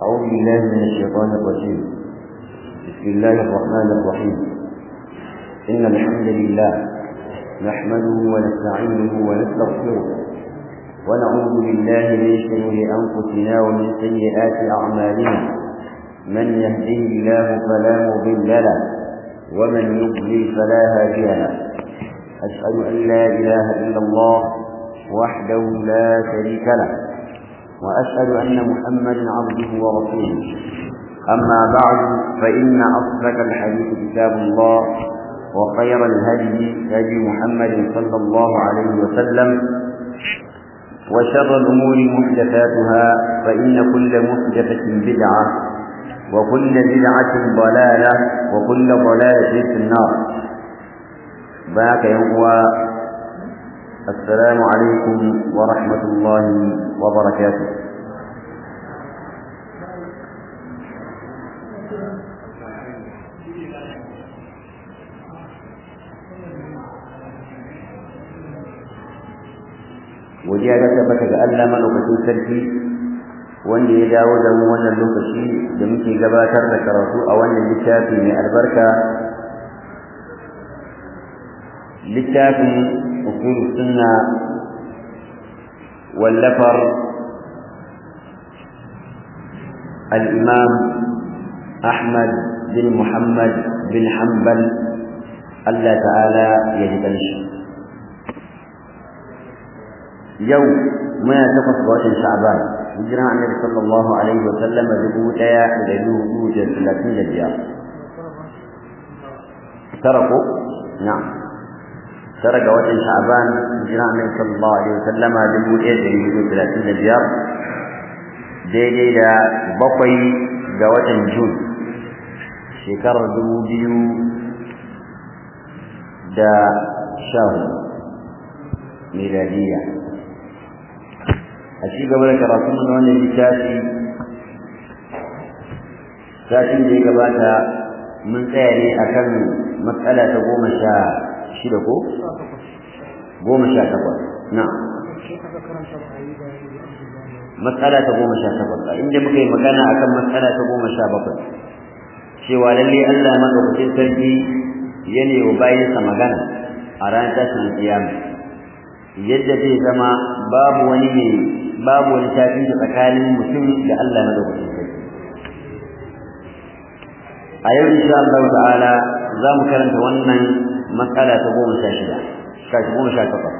أعوذ بالله من الشيطان الرجيم بسم الله الرحمن الرحيم إن الحمد لله نحمده ونستعينه ونستغفره ونعوذ بالله من شرور أنفسنا ومن سيئات أعمالنا من يهده الله فلا مضل له ومن يضلل فلا هادي له أشهد أن لا إله إلا الله وحده لا شريك له وأشهد أن محمدا عبده ورسوله أما بعد فإن أصدق الحديث كتاب الله وخير الهدي هدي محمد صلى الله عليه وسلم وشر الأمور محدثاتها فإن كل محدثة بدعة وكل بدعة ضلالة وكل ضلالة في النار باك يوم السلام عليكم ورحمة الله وبركاته godiya ta tabbata ga Allah madaukakin sarki wanda ya dawo da mu wannan lokaci da muke gabatar da karatu a wannan littafi mai albarka littafin usul sunna wallafar الإمام أحمد بن محمد بن حنبل الله تعالى يجدنش يوم ما تقص وجه شعبان هجرة النبي صلى الله عليه وسلم ذبوتا إلى ذبوت ثلاثين ديار تركوا نعم ترك وجه شعبان هجرة النبي صلى الله عليه وسلم ذبوتا إلى ذبوت ثلاثين ديار daidai da bakwai ga watan Jun shekarar dubu biyu da sha miladiya a ci gaba da karatun na wannan littafi satin da ya gabata mun tsaya ne akan matsala ta goma sha shida ko goma sha takwas na matsala ta goma sha takwas a inda muka yi magana akan matsala ta goma sha bakwai cewa lalle Allah madaukakin sarki ya ne wa bayansa magana a ranar tashin kiyama yadda zai zama babu wani ne babu wani tafi tsakanin mutum da Allah madaukakin sarki a yau insha Allah ta'ala za mu karanta wannan matsala ta goma sha shida sha goma sha takwas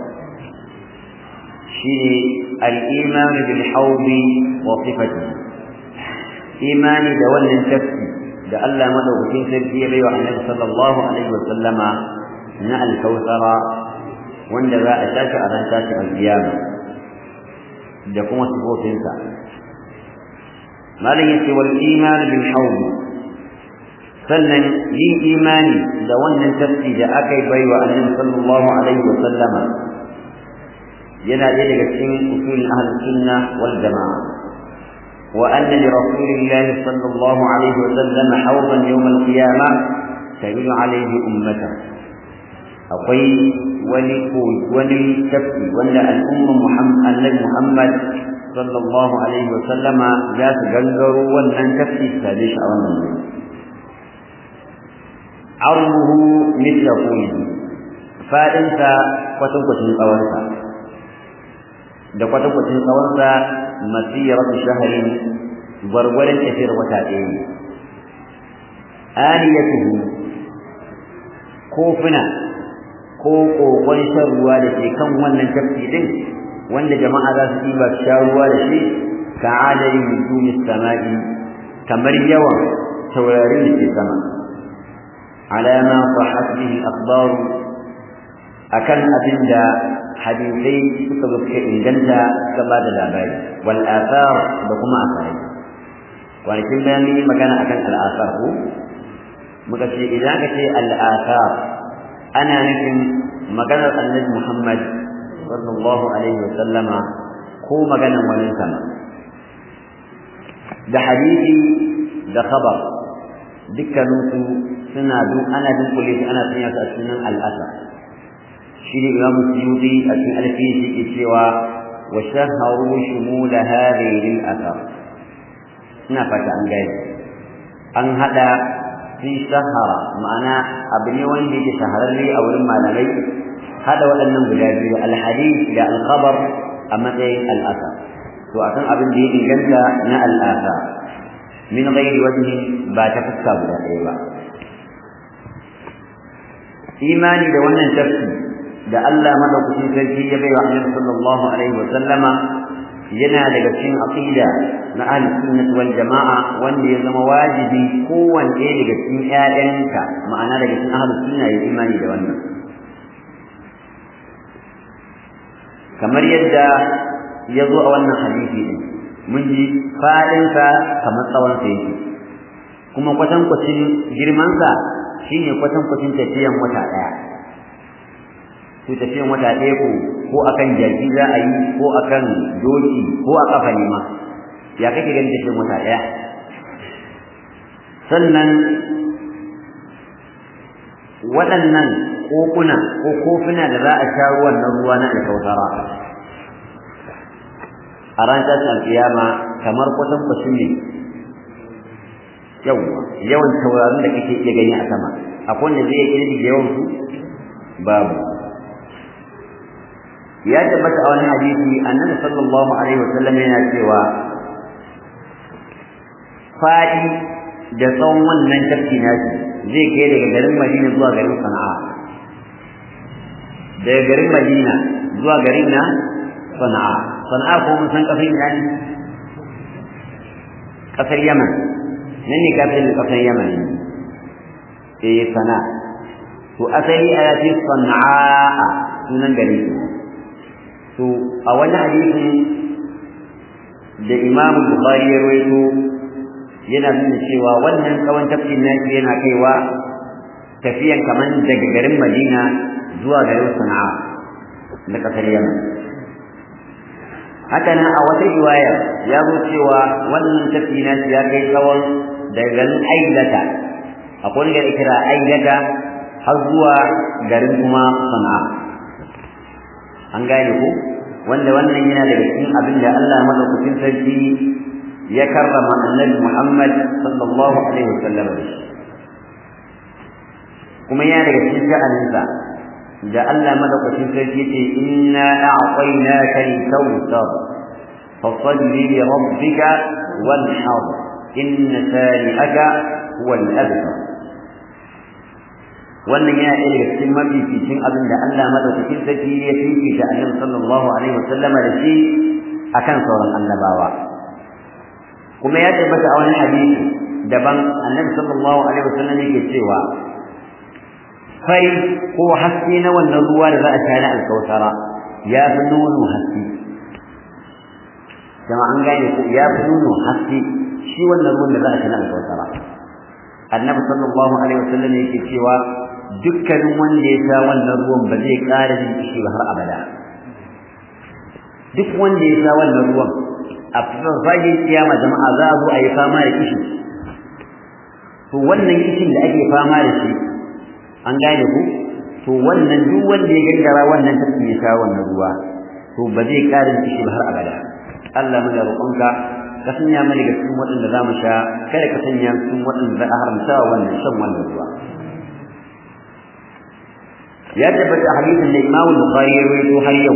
shine al-iman bil hawdi wa sifatihi imani da wannan tafsi da Allah madaukakin sarki ya bai wa Annabi sallallahu alaihi wa sallama na al-kautsara wanda za a tashi a ran tashi al-qiyama da kuma sifofinsa malam yace wal iman bil hawdi sannan yin imani da wannan tafsi da aka yi bai wa Annabi sallallahu alaihi wa sallama yana ɗaya daga cikin usulin ahlus sunna wal jama'a wa anna li rasulillah sallallahu alaihi wa sallam hawdan yawm al qiyama tabidu alaihi ummata akwai wani ko wani tafi wanda al'umma muhammad annabi muhammad sallallahu alaihi wa sallama za su gangaro wannan tafi tare shi a wannan wuri armuhu mithla qulihi fadinsa kwatankwacin tsawonsa da kwatankwacin tsawonsa masiratu shaharin gwargwaron tafiyar wata ɗaya ne aliyatuhu kofuna ko kokon shan ruwa da ke kan wannan tafki din wanda jama'a za su ɗiba su sha ruwa da shi ka adadin nujumis sama'i kamar yawan taurarin da ke sama alama sahhat bihi al-akhbar akan abinda hadisai suka zo suka inganta suka ba da labari wal athar da kuma asarai kwanakin bayan yi magana akan al athar ko muka ce idan ka ce al athar ana nufin maganar annabi Muhammad sallallahu alaihi wa sallama ko maganar wani sama da hadisi da khabar dukkaninsu suna duk ana dunkule su ana sanya su a cikin al athar shi ne imam suyuti a cikin alfiyin shi ke cewa wa shaharu shumula hadhihi al-athar ina fata an gane an hada fi shahara ma'ana abu ne wanda yake shahararre a wurin malamai hada waɗannan guda biyu alhadith da alkhabar a matsayin al'asa to akan abin da ya inganta na al'asa min ghairi wajhi ba ta fuska guda ɗaya ba imani da wannan tafsir da Allah madaukakin sarki ya bai wa Annabi sallallahu alaihi wa sallama yana daga cikin aqida na ahlus sunnah wal jamaa wanda ya zama wajibi kowanne daga cikin ƴaƴanka ma'ana daga cikin ahlus sunna ya imani da wannan kamar yadda ya zo a wannan hadisi din mun ji fadinsa kamar tsawon sa yake kuma kwatankwacin girmansa shine kwatankwacin tafiyan wata ɗaya to tafiyan wata ɗaya ko ko akan jaki za a yi ko akan doki ko a kafa ne ma ya kake ganin tafiyan wata ɗaya sannan waɗannan kokuna ko kofuna da za a sha ruwan nan ruwa na alkautara a ran tashin alkiyama kamar kwatankwacin ne yawa yawan taurarin da kake iya gani a sama akwai wanda zai iya da yawan su babu ya tabbata a wani hadisi annabi sallallahu alaihi wasallam yana cewa fadi da tsawon wannan tafki nashi zai kai daga garin Madina zuwa garin Sana'a daga garin Madina zuwa garin na Sana'a Sana'a ko mun san kafin ina ne kasar Yaman nan ne kafin kasar Yaman eh Sana'a to asali a yace Sana'a sunan gari to a wani hadisi da Imam Bukhari ya rawaito yana nuna cewa wannan tsawon tafkin nashi yana kaiwa tafiyan kaman daga garin Madina zuwa garin Sana'a na kasar Yaman haka nan a wata riwaya ya zo cewa wannan tafi nashi ya kai tsawon daga garin Ailata akwai wani gari kira Ailata har zuwa garin kuma Sana'a an gane ku wanda wannan yana daga cikin abin da Allah madaukakin sarki ya karrama annabi Muhammad sallallahu alaihi wasallam da shi kuma yana daga cikin sha'aninsa da Allah madaukakin sarki yace inna a'tainaka al-kawthar fasalli li rabbika wanhar inna sani'aka huwa al-abtar wannan yana ɗaya daga cikin mafificin abin da Allah madaukakin sarki ya fifita annabi sallallahu alaihi wasallama da shi akan sauran annabawa kuma ya tabbata a wani hadisi daban annabi sallallahu alaihi wasallam yake cewa fai ko haske na wannan ruwa da za a sha na alkautara ya fi nono haske jama an gane ko ya fi nono haske shi wannan ruwan da za a sha na alkautara annabi sallallahu alaihi wasallam yake cewa dukkanin wanda ya sha wannan ruwan ba zai ƙara jin kishi ba har abada duk wanda ya sha wannan ruwan a farfajin kiyama jama'a za a zo a yi fama da kishi to wannan kishin da ake fama da shi an gane ku to wannan duk wanda ya gangara wannan tafki ya sha wannan ruwa to ba zai ƙara kishi ba har abada Allah mu da roƙonka ka sanya mu daga cikin waɗanda za mu sha kada ka sanya cikin waɗanda za a haramta wannan shan wannan ruwa ya tabbata hadisin da Imam Bukhari ya rawaito har yau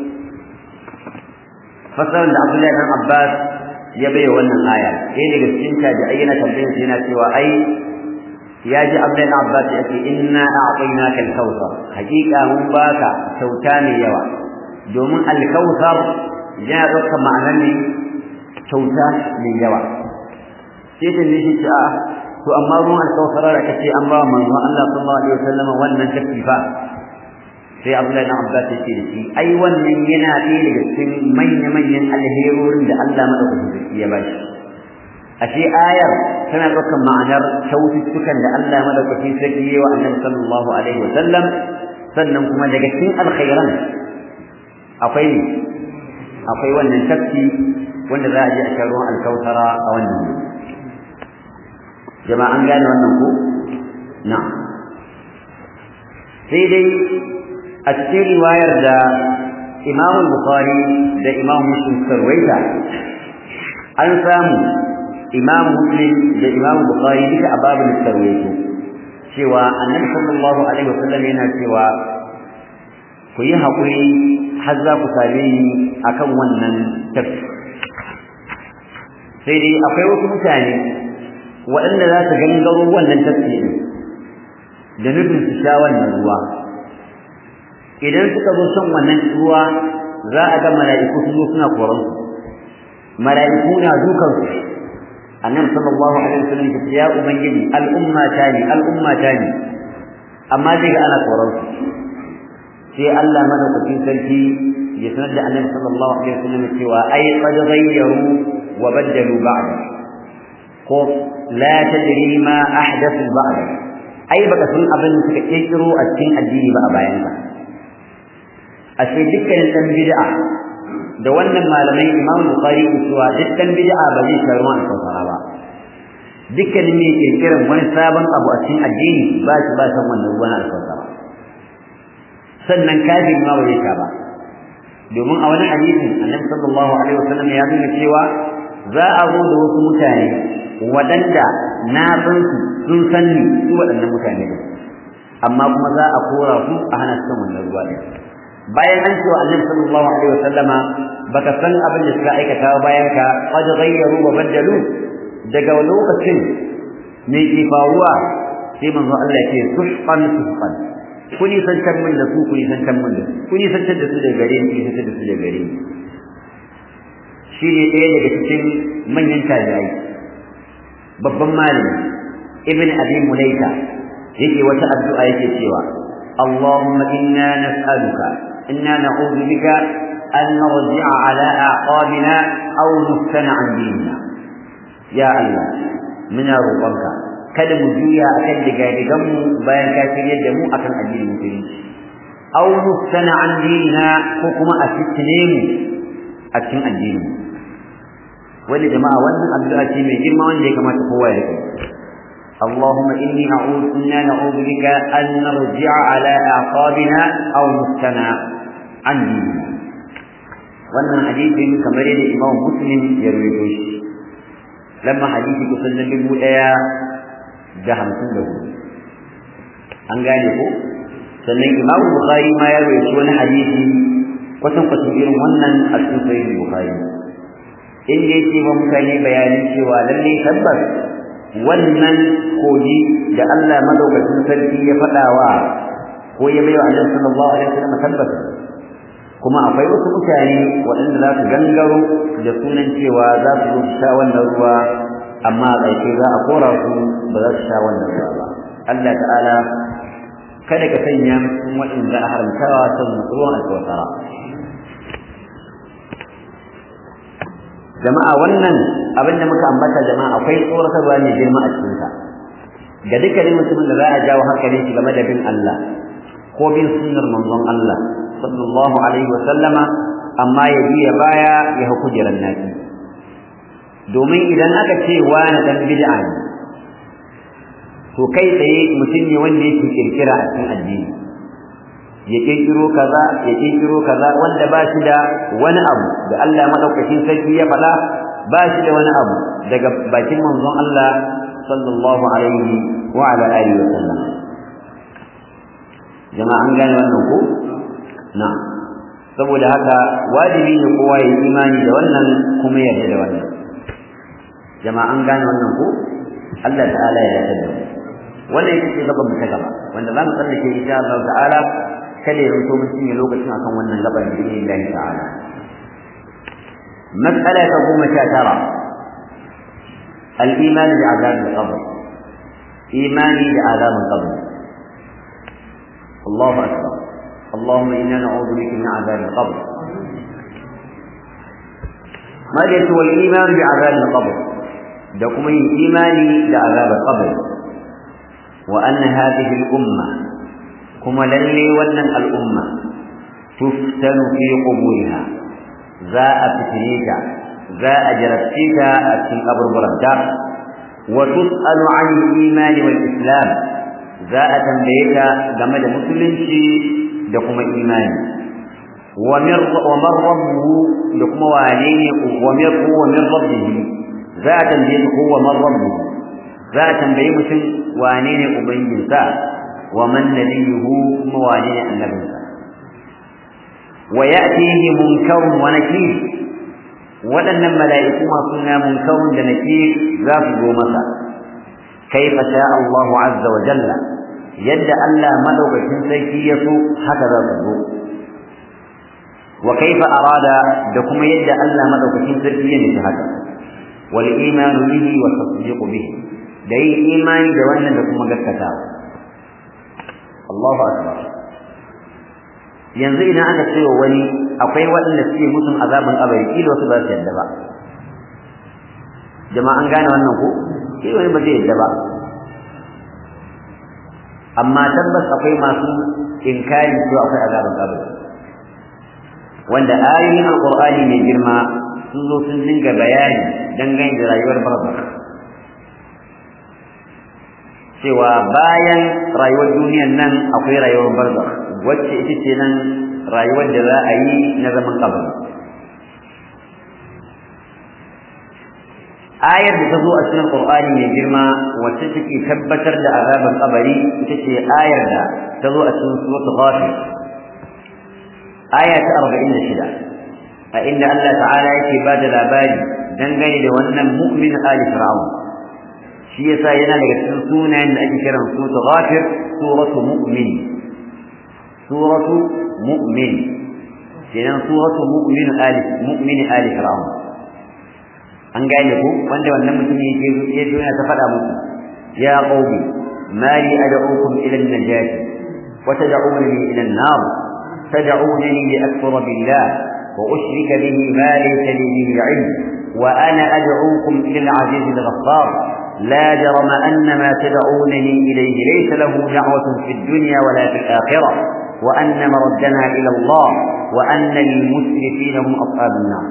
fasaran da Abdullahi dan Abbas ya bai wannan aya sai daga cikin ta da ayyana tambayar sai yana cewa ai ya ji Abdullahi dan Abbas ya ce inna a'tainaka al-kautsar hakika mun baka kyauta ne yawa domin al-kautsar yana ɗaukar ma'anar ne kyauta mai yawa sai ta ne shi a to amma ruwan al-kautsar da kace an ba manzon Allah sallallahu alaihi wasallam wannan tafifa sai Abdullahi ibn Abbas yake da shi ai wannan yana ɗaya daga cikin manya-manyan alherorin da Allah madaukakin sarki ya bashi ashe ayar tana ɗaukar ma'anar kyaututtukan da Allah madaukakin sarki ya wa Annabi sallallahu alaihi wa sallam sannan kuma daga cikin alkhairan akwai akwai wannan tafki wanda za a je a sha ruwan alkautara a wannan jama'a an gane wannan ko na'am sai dai a cikin riwayar da Imam Bukhari da Imam Muslim suka rawaita an samu imam muslim da imam bukhari duka a babin sarwaito cewa annabi sallallahu alaihi wasallam yana cewa ku yi haƙuri har za ku same ni akan wannan tafsir sai dai akwai wasu mutane waɗanda za su gangaro wannan tafsirin da nufin su sha wannan ruwa idan suka zo son wannan ruwa za a ga mala'iku su zo suna koran su mala'iku na dukan su annabi sallallahu alaihi wasallam ya ce ya ubangiji al'umma ta ne al'umma ta ne amma zai ga ana koran su sai Allah madaukakin sarki ya sanar da annabi sallallahu alaihi wasallam cewa ai qad ghayyaru wa baddalu ba'd ko la tadri ma ahdathu ba'd ai baka san abin da suka kirkiro a cikin addini ba a bayan ka ashe dukkanin dan bid'a da wannan malamai Imam Bukhari cewa duk dan bid'a ba zai karu an saurara ba dukkanin mai kirkiran wani sabon abu a cikin addini ba shi ba san wannan ruwan alkawara sannan kafin ma bai sha ba domin a wani hadisin annabi sallallahu alaihi wasallam ya nuna cewa za a zo da wasu mutane waɗanda na san su sun san ni su waɗannan mutane ne amma kuma za a kora su a hana su wannan ruwa ɗin bayan an cewa annabi sallallahu alaihi wasallama baka san abin da suka aikata bayan ka qad ghayyaru wa badalu daga lokacin me ke faruwa sai manzo Allah ya ce suhqan suhqan kuni san can min da su kuni san can min da su kuni san can da su daga gare ni kuni san da su daga gare ni shi ne ɗaya daga cikin manyan tabi'ai babban malami ibn abi mulaika yake wata addu'a yake cewa اللهم إنا نسألك إنا نعوذ بك أن نرجع على أعقابنا أو نفتن عن ديننا يا الله من روقك kada mu juya akan digadigan mu bayan ka shirye da mu akan addinin musulunci aw nuftana an dinina ko kuma a fitne mu a cikin addinin mu wani jama'a wannan addu'a ce mai girma wanda ya kamata kowa ya rike اللهم إني أعوذ إنا نعوذ بك أن نرجع على أعقابنا أو نفتنا عن ديننا wannan hadisin kamar yadda Imam Muslim ya rawaito shi lamma hadisi kusan na dubu ɗaya da hamsin da hudu an gane ko sannan Imam Bukhari ma ya rawaito wani hadisi kwatan kwatan irin wannan a cikin Sahih Bukhari inda yake ba mutane bayanin cewa lalle tabbas wannan koji da Allah madaukakin sarki ya faɗawa ko ya bai wa Annabi sallallahu alaihi wasallam tabbas kuma akwai wasu mutane waɗanda za su gangaro da sunan cewa za su zo su sha wannan ruwa amma a ƙarshe za a kora su ba za su sha wannan ruwa ba Allah ta'ala kada ka sanya mutum waɗanda a haramtawa son ruwan alkawasara jama'a wannan abin da muka ambata jama'a akwai tsoratarwa mai girma a cikinsa ga dukkanin mutumin da za a jawo hankalin shi game da bin Allah ko bin sunnar manzon Allah sallallahu alaihi wa sallama amma ya biya baya ya hau kujerar naki domin idan aka ce wani dan bid'a ne to kai tsaye mutum ne wanda yake kirkira a cikin addini ya kirkiro kaza ya kirkiro kaza wanda ba shi da wani abu da Allah madaukakin sarki ya faɗa ba shi da wani abu daga bakin manzon Allah sallallahu alaihi wa ala alihi wa sallam jama'a an gane wannan ko na saboda haka wajibi ne kowa ya imani da wannan kuma ya yarda da wannan jama'a an gane wannan ko Allah ta'ala ya yarda da wannan ita ce gaban mu ta gaba wanda za mu tsallake insha Allah ta'ala kada ya zanto mun cinye lokacin akan wannan gaban da Allah ta'ala mas'ala ta goma sha tara al-iman bi azab al-qabr imani da azab al-qabr Allahu akbar اللهم إنا نعوذ بك من عذاب القبر ماذا هو الإيمان بعذاب القبر دكم إيماني بعذاب القبر وأن هذه الأمة كما للي ولن الأمة تفتن في قبورها ذا فتنيك ذا أجرتك في قبر بردا وتسأل عن الإيمان والإسلام ذا تنبيك جمد مسلم da kuma imani wa min rabbuhu da kuma wane ne wa min wa min rabbihi za a tambaye su kowa man rabbu za a tambaye mutum wane ne ubangijinsa wa man nabiyuhu kuma wane ne annabinsa wa ya'tihi munkarun wa nakir waɗannan mala'iku masu suna munkarun da nakir za su zo masa kaifa sha Allahu azza wa jalla yadda Allah madaukakin sarki ya so haka za su zo wa kaifa arada da kuma yadda Allah madaukakin sarki ya nufi haka wal imanu bihi wa tasdiq bihi da yi imani da wannan da kuma gaskata Allahu akbar yanzu idan aka ce wani akwai waɗanda suke musun azaban kabari kila wasu ba su yadda ba jama'a an gane wannan ko kila wani ba zai yadda ba amma tabbas akwai masu inkari cewa akwai azaban kabari wanda ayoyin alqur'ani mai girma sun zo sun dinga bayani dangane da rayuwar barzakh cewa bayan rayuwar duniyar nan akwai rayuwar barzakh wacce ita ce nan rayuwar da za a yi na zaman kabari ayar da ta zo a cikin Qur'ani mai girma wacce take tabbatar da azaban kabari ita ce ayar da ta zo a cikin suratul ghafir aya ta 46 a inda Allah ta'ala yake ba da labari dangane da wannan mu'min ali fir'aun shi yasa yana daga cikin sunayen da ake kiran suratul ghafir suratu mu'min suratu mu'min kenan suratu mu'min ali mu'min ali fir'aun an gane ku wanda wannan mutum yake ya duniya ta faɗa musu ya qaumi mali ad'ukum ila an-najat wa tad'unani ila an-nar tad'unani li akfura billah wa ushrika bihi ma laysa li bihi 'ilm wa ana ad'ukum ila al-'aziz al-ghaffar لا جرم أن ما تدعونني إليه ليس له دعوة في الدنيا ولا في الآخرة وأن مردنا إلى الله وأن للمسرفين هم أصحاب النار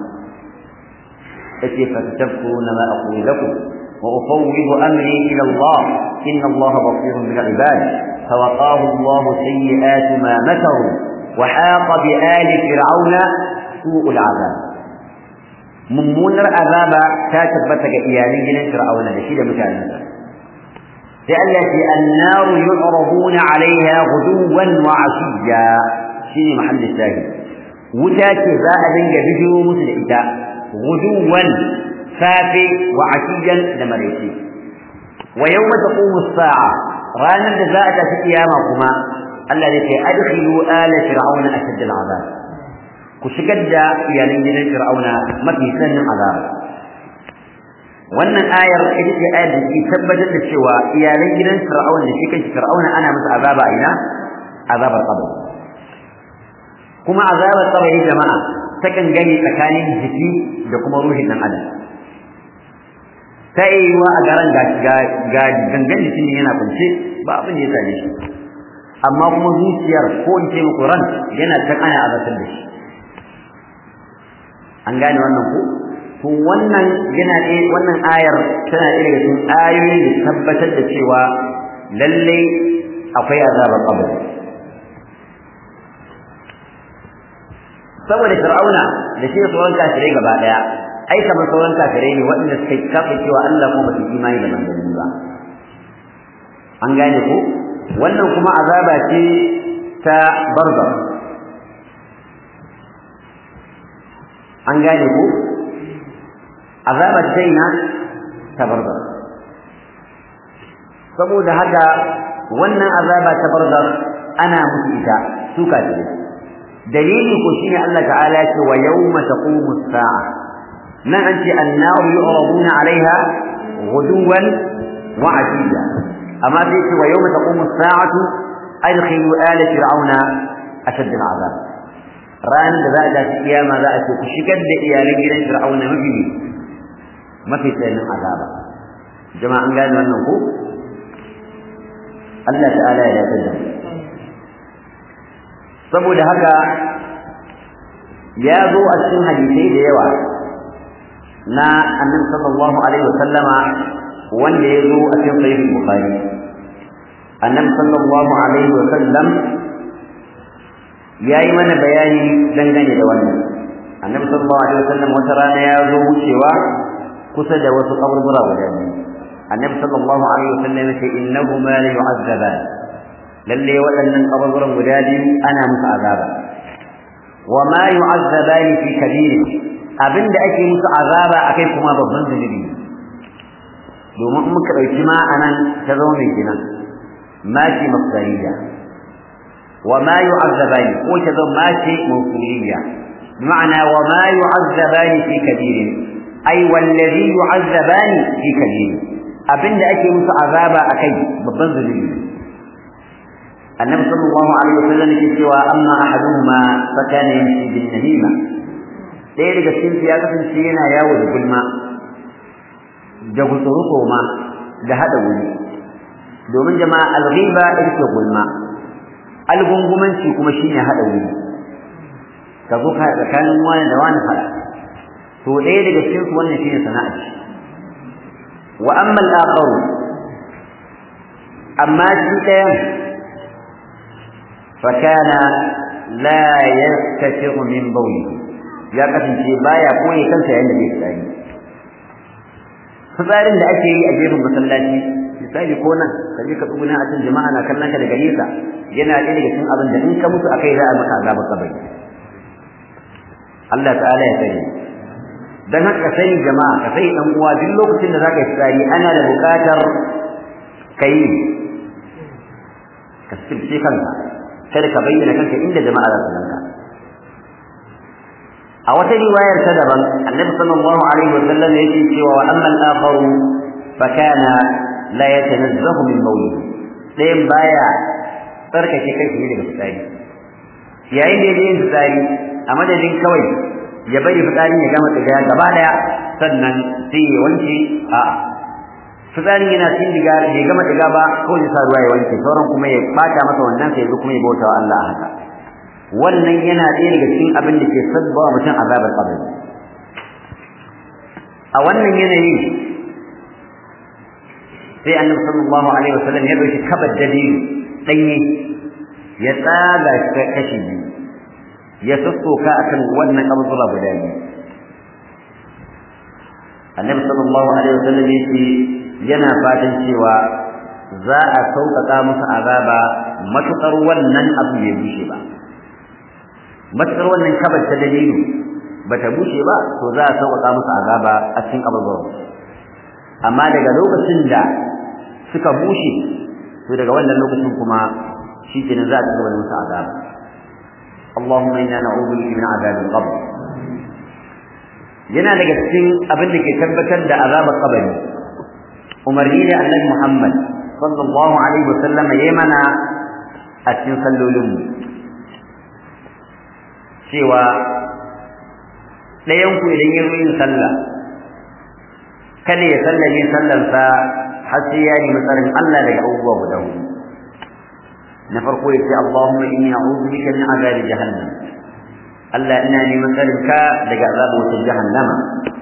فكيف تذكرون ما أقول لكم وأفوض أمري إلى الله إن الله بصير بالعباد فوقاه الله سيئات ما مكروا وحاق بآل فرعون سوء العذاب mummunar azaba ta tabbata ga iyalin gidan Fir'auna da shi da mutanensa sai Allah ce annaru yu'raduna 'alayha ghuduwan wa 'ashiyya shine mahallin shahi wuta ce za a dinga bidiyo musu da ita ghuduwan safi wa 'ashiyyan da maraice wa yawma taqumu as-sa'a ranar da za a tafi kiyama kuma Allah ya ce adkhilu ala fir'auna ashad al-'adab ku shigar da iyalan gidan Fir'auna mafi sanin azaba wannan ayar ita ce ayar da ke tabbatar da cewa iyalan gidan Fir'auna da shi kanshi Fir'auna ana masa azaba a ina azabar qabr kuma azabar qabri jama'a takan gani tsakanin jiki da kuma ruhin dan adam ta yi wa a garan ga ga gangan jikin yana kunce ba abin da ya same shi amma kuma zuciyar ko in ce muku ran yana can ana azatar da shi an gane wannan ko to wannan yana ɗaya wannan ayar tana ɗaya daga cikin ayoyin da tabbatar da cewa lalle akwai azabar qabr saboda fir'auna da shi sauran kafirai gaba daya ai kamar sauran kafirai ne waɗanda suka kafa cewa Allah kuma ba su imani da manzanni ba an gane ko wannan kuma azaba ce ta barzakh an gane ku azabar daina ta barzar saboda haka wannan azaba ta barzar ana musu ita su kafire dalili ko shine Allah ta'ala ya ce wa yawma taqumu as-sa'a nan an ce annaru yu'raduna 'alayha ghuduwan wa 'ashiyya amma sai ce wa yawma taqumu as-sa'atu adkhilu ala fir'auna ashad al-'adab ranar da za a tafi kiyama za a ce ku shigar da iyalan gidan fir'auna mafi mafi tsayin azaba jama'a an gane wannan ko Allah ta'ala ya dace da saboda haka ya zo a cikin hadisai da yawa na annabi sallallahu alaihi wasallama wanda ya zo a cikin sahih bukhari annabi sallallahu alaihi wasallam yayi mana bayani dangane da wannan annabi sallallahu alaihi wasallam wata rana ya zo wucewa kusa da wasu kaburbura guda biyu annabi sallallahu alaihi wasallam ya ce innahuma la yu'azzaban lalle waɗannan kaburburan guda biyu ana musu azaba wa ma yu'azzabani fi kabir abinda ake musu azaba akai kuma babban zunubi domin in muka dauki ma anan ta zama mai kenan ma ce mafsariya wa ma yu'azzabani ko ta zama ma ce mawsuliyya بمعنى وما يعذبان في كبير أي والذي يعذبان في كبير أبن أكي مس عذابا أكي ببن ذنبي النبي صلى الله عليه وسلم سوى أما أحدهما فكان يمشي بالنميمة ɗaya daga cikin ya kasance yana yawo da gulma da gutsuruko ma da hada wuri domin jama'a alghiba ita ce gulma algungumanci kuma shine hada wuri ka zo ka tsakanin wani da wani fara to ɗaya daga cikin su wannan shine sana'a ce wa amma al-akhar amma shi ɗayan fa kana la yastatiru min bawli ya kasance baya koyi kansa yayin da bai tsari fitsarin da ake yi a gefen masallaci misali ko nan ka je ka tsuguna a cikin jama'a na kallon ka daga nesa yana ɗaya daga cikin abin da in ka mutu akai za a maka azabar kabari Allah ta'ala ya sani dan haka sai jama'a ka sai dan uwa duk lokacin da zaka yi tsari ana da buƙatar kai ka sirce kanka kada ka bayyana kanka inda jama'a za su ganka a wata riwayar ta daban annabi sallallahu alaihi wa sallam yake cewa wa amma al-akharu fa kana la yatanazzahu min mawlid dayan baya tsarkake kai shi daga fitsari yayin da yake yin fitsari a madadin kawai ya bari fitsarin ya gama tsiga gaba daya sannan sai ya wanke a fitsarin yana cin diga bai gama diga ba kawai ya sa ruwa ya wanke sauran kuma ya bata masa wannan sai ya zo kuma ya bauta wa Allah haka wannan yana ɗaya daga cikin abin da ke sabba wa mutum azabar qabri a wannan yanayi sai annabi sallallahu alaihi wasallam ya dauki kabar dabiru danye ya tsaga kashi biyu ya sassoka akan wannan kaburbura guda biyu annabi sallallahu alaihi wasallam yace yana fatan cewa za a sauƙaƙa musu azaba matuƙar wannan abu bai bushe ba matuƙar wannan kabar ta dalilu bata bushe ba to za a sauƙaƙa musu azaba a cikin kaburbura amma daga lokacin da suka bushe to daga wannan lokacin kuma shi kenan za a ci gaba da musu azaba اللهم إنا نعوذ بك من عذاب القبر yana daga cikin abin da ke tabbatar da azabar kabari umarni da annabi Muhammad sallallahu alaihi wasallam ya mana a cikin sallolin mu cewa ɗayan ku idan ya zo yin sallah kada ya sallame sallarsa har sai ya nemi tsarin Allah daga abubuwa guda hudu na farko ya ce Allahumma inni a'udhu bika min azabi jahannam Allah ina neman tsarinka daga azabin wata jahannama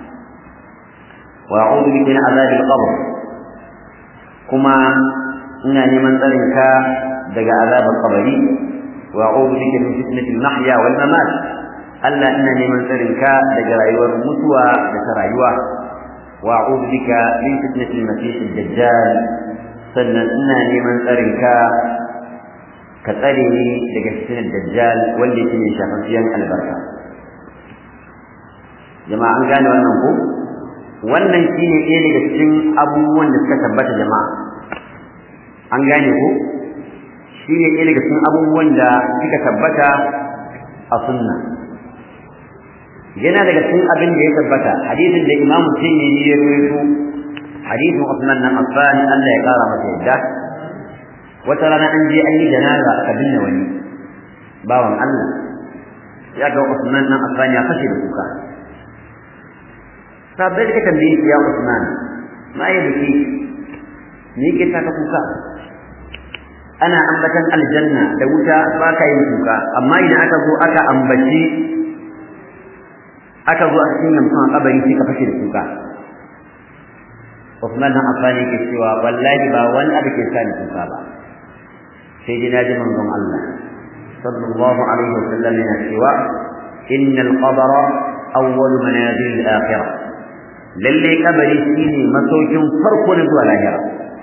wa a'udhu bika min azabi al-qabr kuma ina neman tsarinka daga azabin qabri wa a'udhu bika min fitnati al-mahya wal mamat Allah ina neman tsarinka daga rayuwar mutuwa da ta rayuwa wa a'udhu bika min fitnati al-masih ad-dajjal sannan ina neman tsarinka ka tsare ni daga fitinar dajjal wanda yake mai shafafiyan albarka jama'a an gane wannan ko wannan shine ɗaya daga cikin abubuwan da suka tabbata jama'a an gane ko shine ɗaya daga cikin abubuwan da suka tabbata a sunna yana daga cikin abin da ya tabbata hadisin da imamu tirmidhi ya rawaito hadisin Uthman nan Affan Allah ya kara masa yadda wata rana an je an yi janaza aka binne wani bawan Allah ya ga Usman nan Affan ya fashe da kuka sabai da tambaye ya Usman ma ya biki ni ke ta kuka ana ambatan aljanna da wuta ba ka yin kuka amma idan aka zo aka ambaci aka zo aka cinye mutum a kabari sai ka fashe da kuka Usman nan Affan yake cewa wallahi ba wani abu ke sa ni kuka ba sai dai naji manzon Allah sallallahu alaihi wasallam yana cewa innal qabra awwal manazil al-akhirah lalle kabari shine masaukin farko na zuwa lahira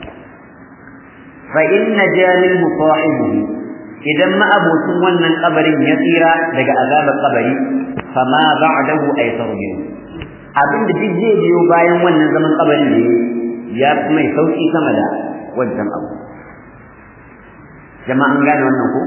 fa inna jalil musahibihi idan ma abocin wannan kabarin ya tsira daga azabar kabari fama ba'dahu aysaru min abin da duk zai biyo bayan wannan zaman kabarin da ya fi mai sauki sama da wancan abu jama'an gane wannan ko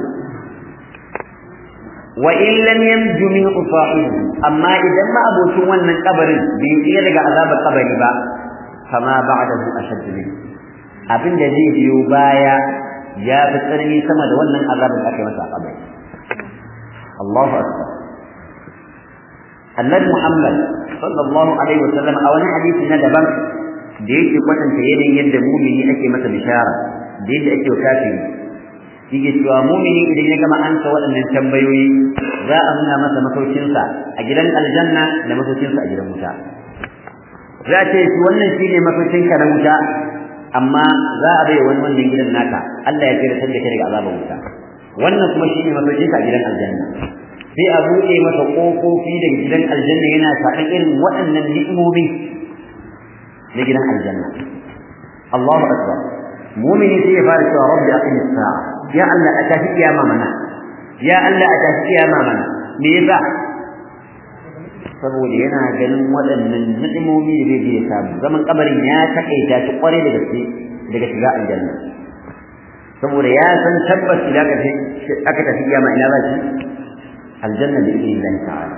wa in lam yanju min sahibi amma idan ma abocin wannan kabarin bai tsira daga azabar kabari ba fama ba'dahu ashaddu min abin da zai biyo baya ya fi tsanani sama da wannan azabin da aka yi masa a kabari Allahu akbar Annabi Muhammad sallallahu alaihi wasallam a wani hadisi na daban da yake kwatanta yanayin yadda mumini ake masa bishara da yadda ake kafiri yake cewa mumini idan ya gama ansa waɗannan tambayoyi za a nuna masa masaukinsa a gidan aljanna da masaukinsa a gidan wuta za a ce wannan shine masaukinka na wuta amma za a bai wani wannan gidan naka Allah ya tsira da kai daga azabar wuta wannan kuma shine masaukinka a gidan aljanna sai a buɗe masa ƙofofi daga gidan aljanna yana faɗin irin waɗannan ni'imomi na gidan aljanna Allahu akbar mu'mini sai ya fara cewa rabbi aqim as-sa'a ya Allah a tafi kiyama mana ya Allah a tafi kiyama mana me yasa saboda yana ganin waɗannan ni'imomi da zai je samu zaman kabarin ya takaita shi kware da gaske daga shiga aljanna saboda ya san tabbas idan aka tafi kiyama ina za shi aljanna bi idnillahi ta'ala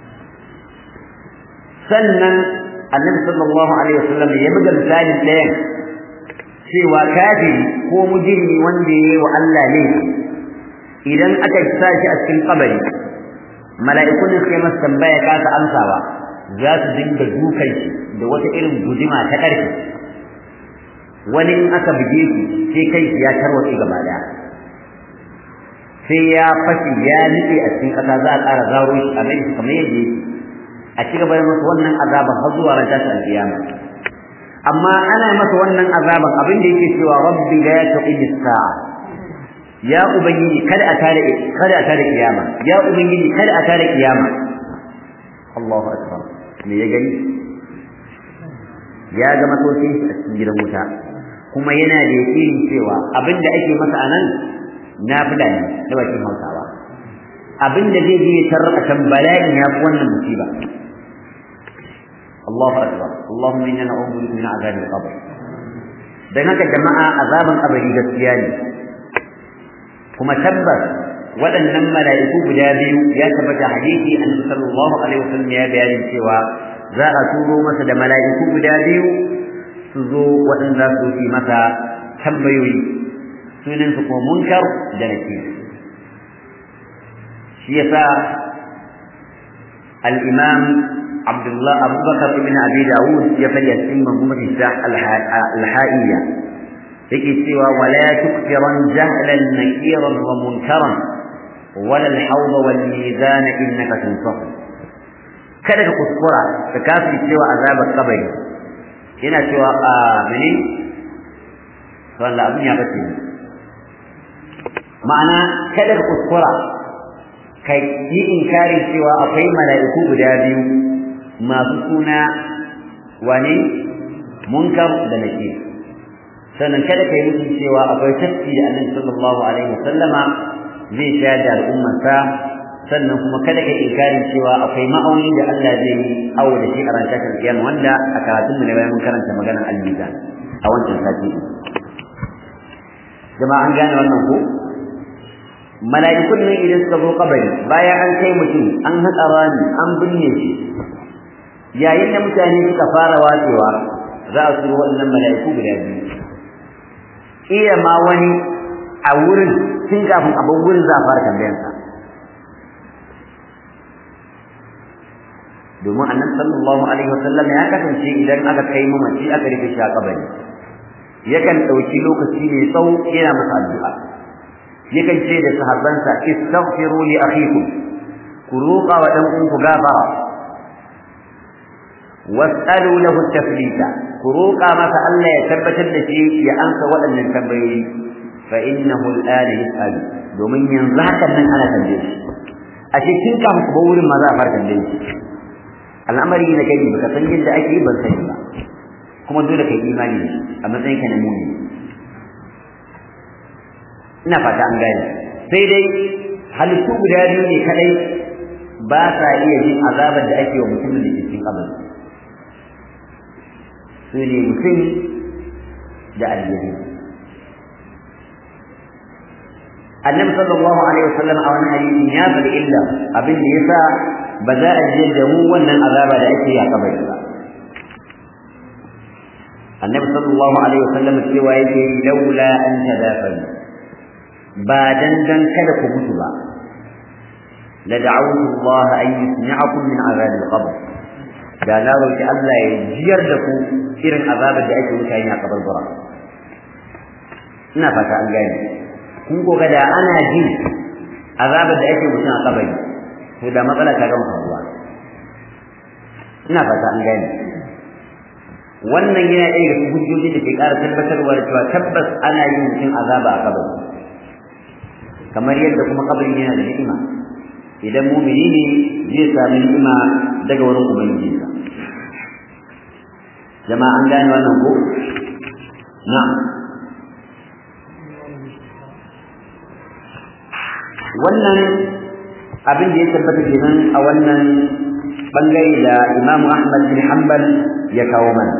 sannan annabi sallallahu alaihi wasallam ya buga misali ɗayan cewa kafiri ko mujrimi wanda yayi wa Allah ne idan aka sa shi a cikin kabari mala'ikun suka yi masa tambaya kasa amsawa za su dinga dukan shi da wata irin guduma ta ƙarfi wani in aka buge shi sai kai shi ya tarwatse gaba daya sai ya fashi ya nike a cikin ƙasa za a ƙara zaro shi a mai kamar yadda yake a ci gaba da masa wannan azaban har zuwa ran tashin alƙiyama amma ana masa wannan azaban abin da yake cewa rabbi la taqim as-sa'a ya ubangiji kada a tare kada a tare kiyama ya ubangiji kada a tare kiyama Allahu akbar me ya gani ya ga matocin shi a cikin gidan wuta kuma yana da yakinin cewa abin da ake masa anan nafila ne da bakin Hausawa abin da zai je tarra kan bala'in ya fi wannan musiba Allahu akbar Allahumma inna na'udhu bika min azabil qabr dan haka jama'a azaban kabari gaskiya ne kuma tabbas waɗannan mala'iku guda biyu ya tabbata hadisi annabi sallallahu alaihi wasallam ya bayani cewa za a turo masa da mala'iku guda biyu su zo waɗanda su yi masa tambayoyi sunan su kuma munkar da nakir shi yasa al-imam Abdullah Abu Bakar ibn Abi Dawud ya fadi a cikin manzumar al-ha'iyya yake cewa wala tukfiran jahlan nakiran wa munkaran wala al-hawd wal mizan innaka tunsaf kada ka kuskura ka kafi cewa azabar kabari yana cewa a mene walla abin ya bace ma'ana kada ka kuskura ka yi inkarin cewa akwai mala'iku guda biyu masu suna wane munkar da nakir sannan kada kai mutum cewa akwai tafki da annabi sallallahu alaihi wasallama zai sha da al'ummarsa sannan kuma kada kai inkarin cewa akwai ma'auni da Allah zai yi awo da shi a ran shakar kiyama wanda a karatun mu ne bayan mun karanta maganar al-mizan a wancan sati jama'a an gane wannan ko mala'ikun ne idan suka zo kabari bayan an kai mutum an haƙa rami an binne shi yayin da mutane suka fara watsewa za a turo waɗannan mala'iku guda biyu iya ma wani a wurin tun kafin a bar wurin za a fara tambayansa domin annabi sallallahu alaihi wasallam ya kasance idan aka kai mamaci aka rufe shi a kabari yakan ɗauki lokaci mai tsawo yana masa addu'a yakan ce da sahabbansa istaghfiru li akhikum ku roƙa wa dan uwanku gafara was'alu lahu taflita ku roƙa masa Allah ya tabbatar da shi ya amsa waɗannan tambayoyi fa innahu al'ana yas'al domin yanzu hakan nan ana tambaye shi a cikin kafin ku wurin ma za a fara tambaye shi al'amari na gani baka san yadda ake yi ban sani ba kuma dole kai imani a matsayin ka na muni ina fata an gane sai dai halittu guda biyu ne kadai ba sa iya jin azabar da ake wa mutumin da ke cikin kabari su ne mutum da aljihun annabi sallallahu alaihi wasallam a wani hadisi ya faɗi illa abin da yasa ba za a je da mu wannan azaba da ake yi a kabari ba annabi sallallahu alaihi wasallam cewa yake laula an tadafanu ba dan dan kada ku mutu ba la da'awtu Allah an yusmi'akum min azab al-qabr da na roki Allah ya jiyar da ku irin azabar da ake mutane a kabarbura ina fata an gane kun ko da ana ji azabar da ake mutum a kabari to da matsala ta gama faruwa ina fata an gane wannan yana ɗaya daga hujjoji da ke ƙara tabbatarwa da cewa tabbas ana yin mutum azaba a kabari kamar yadda kuma kabari yana da ni'ima idan mumini ne zai sami ni'ima daga wurin ubangijinsa jama'a an gane wannan ko na'am wannan abin da ya tabbata kenan a wannan bangare da Imam Ahmad bin Hanbal ya kawo mana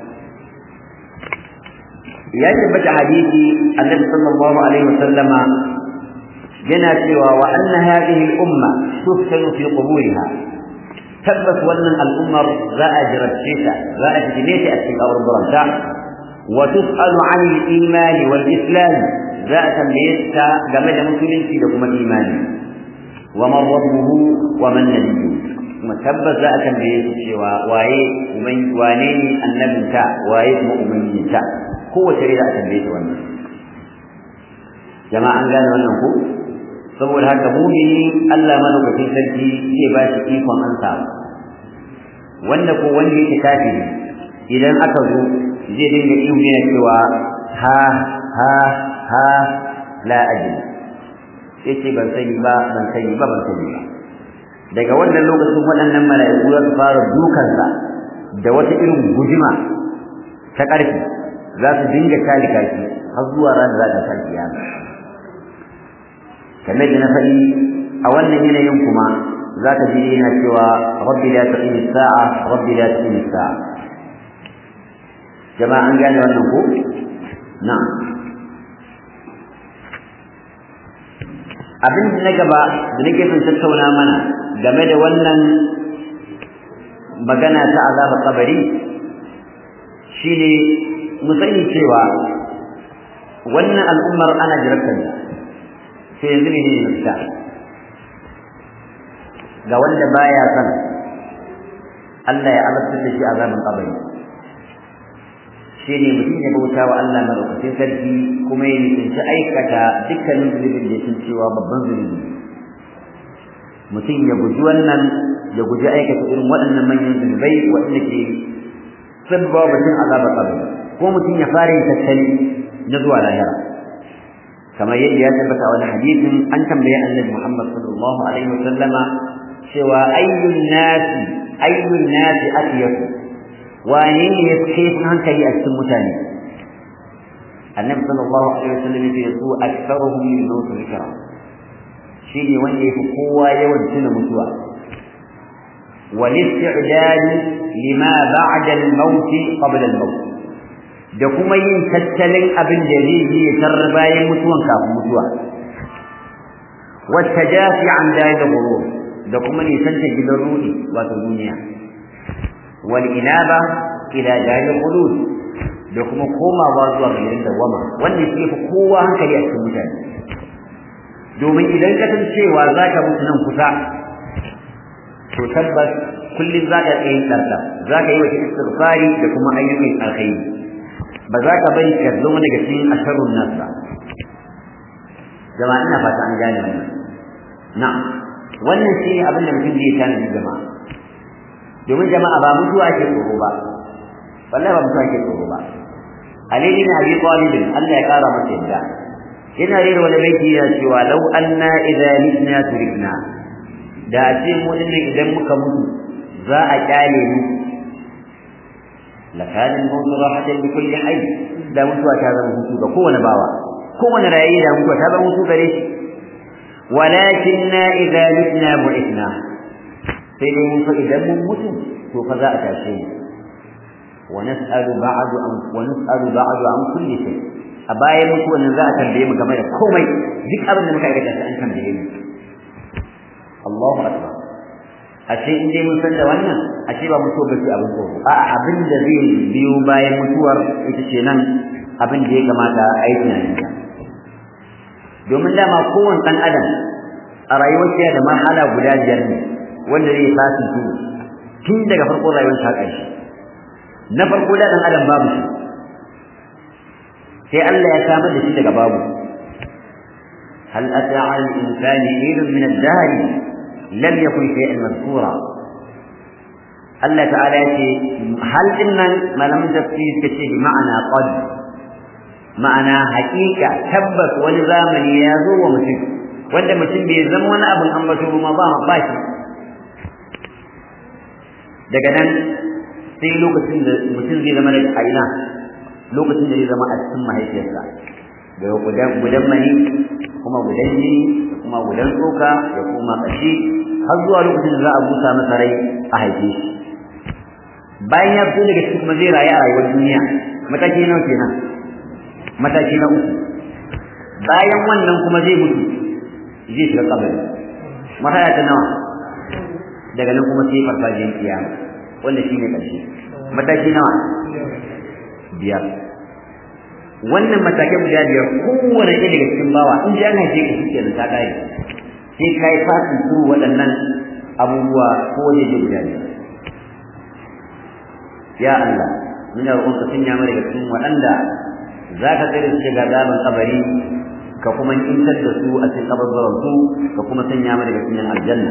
ya tabbata hadisi Annabi sallallahu alaihi wasallama yana cewa wa anna hadhihi al-umma tuftanu fi quburiha tabbas wannan al'ummar za a jirabce ta za a fitine ta a cikin kaburburanta wa tus'alu 'an al-iman wal islam za a tambaye ta game da musulunci da kuma imani wa man rabbuhu wa man nabiyyu kuma tabbas za a tambaye su cewa waye wane ne annabinta waye kuma ubangijinta kowace rai za a tambaye ta wannan jama'a an gane wannan ko saboda haka mumini Allah madaukakin sarki zai ba shi ikon ansa wanda ko wanda yake kafiri idan aka zo zai dinga ihu yana cewa ha ha ha la ajli yace ban sani ba ban sani ba ban sani ba daga wannan lokacin waɗannan mala'iku za su fara dukansa da wata irin gujima ta ƙarfi za su dinga talika shi har zuwa ranar za ta san kiyama kamar da na faɗi a wannan yanayin kuma za ka ji yana cewa rabbi la taqimi sa'a rabbi la taqimi sa'a jama'a an gane wannan ko na'am abin da na gaba da nake son tattauna mana game da wannan magana ta azaba kabari shine mu sani cewa wannan al'ummar ana jiraftar sai yanzu ne ne mafita ga wanda baya son Allah ya azabtar da shi azaban kabari shi ne mutum ya bauta wa Allah madaukakin sarki kuma ya nisanci aikata dukkanin zunubin da sun cewa babban zunubi mutum ya guji wannan ya guji aikata irin waɗannan manyan zunubai waɗanda ke sabba batun azabar kabari ko mutum ya fara yin tattali na zuwa lahira kamar yadda ya tabbata wani hadisin an tambaye annabi Muhammad sallallahu alaihi wa sallama cewa ayyun nasi ayyun nasi atiyatu wane ne ya fi hankali a cikin mutane annabi sallallahu alaihi wasallam ya ce aktharuhum min nusu zikra shi ne wanda yafi kowa yawan tuna mutuwa wal isti'dad lima ba'da al-maut qabla al-maut da kuma yin tattalin abin da zai yi ya tarar bayan mutuwan kafin mutuwa wata jafi an daya da da kuma nisanta gidan rudi wato duniya والإنابة إلى دار الخلود da kuma komawa zuwa ga gidan dawama wannan shi fa kowa hankali a cikin mutane domin idan ka san cewa za ka mutu nan kusa to tabbas kullum za ka tsaye tsarta za ka yi wa istighfari da kuma ayyukan alkhairi ba za ka bari ka zama daga cikin asharun nas ba jama'a ina fata an gane wannan na'am wannan shi ne abin da mutum zai tanadi jama'a domin jama'a ba mutuwa ake tsoro ba wallahi ba mutuwa ake tsoro ba Ali bin Abi Talib Allah ya kara masa yadda yana rera wani baiti yana cewa law anna idza mitna turikna da a ce mu dinnan idan muka mutu za a kyale mu lakanin mawtu rahatan bi kulli hayy da mutuwa ta zama hutu ga kowane bawa kowane rayi da mutuwa ta zama hutu gare shi walakinna idza mitna bu'ithna sai dai mun fa idan mun mutu to fa za a tashe mu wa nas'alu ba'du an wa nas'alu ba'du an kulli shay a bayan mutuwan nan za a tambaye mu game da komai duk abin da muka aikata sai an tambaye mu Allahu akbar ashe in dai mun san da wannan ashe ba mutuwa ba ce abin tsoro a abin da zai biyo bayan mutuwar ita ce nan abin da ya kamata a yi tunani domin dama kowane ɗan adam a rayuwar da marhala guda biyar ne wanda zai fasin su tun daga farko rayuwar ta ƙarshe na farko da ɗan adam babu shi sai Allah ya samar da shi daga babu hal ata al insani hilun min ad-dahr lam yakun shay'an mazkura Allah ta'ala ya ce hal dinnan malamin tafsir suka ce bi ma'ana qad ma'ana haƙiƙa tabbas wani zamani ya zo wa mutum wanda mutum bai zama wani abin ambato ba ba ba shi daga nan sai lokacin da mutum zai zama daga aina lokacin da zai zama a cikin mahaifiyarsa daga gudan gudan mani kuma gudan jini kuma gudan tsoka da kuma ƙashi har zuwa lokacin da za a busa masa rai a haife shi bayan ya fito daga cikin kuma zai rayu a rayuwar duniya mataki nawa kenan mataki na uku bayan wannan kuma zai mutu zai shiga kabari marhaya ta nawa daga nan kuma sai farfajiyar kiyama wanda shi ne ƙarshe mataki nawa biyar wannan matakai guda biyar kowane ɗaya daga cikin bawa in ji an haife ka shi kenan ta ƙare sai ka yi fasin su waɗannan abubuwa ko waje guda biyar ya Allah muna roƙon ka sanya mu daga cikin waɗanda za ka tsere su daga gaban kabari ka kuma intar da su a cikin kabarbaran su ka kuma sanya mu daga cikin aljanna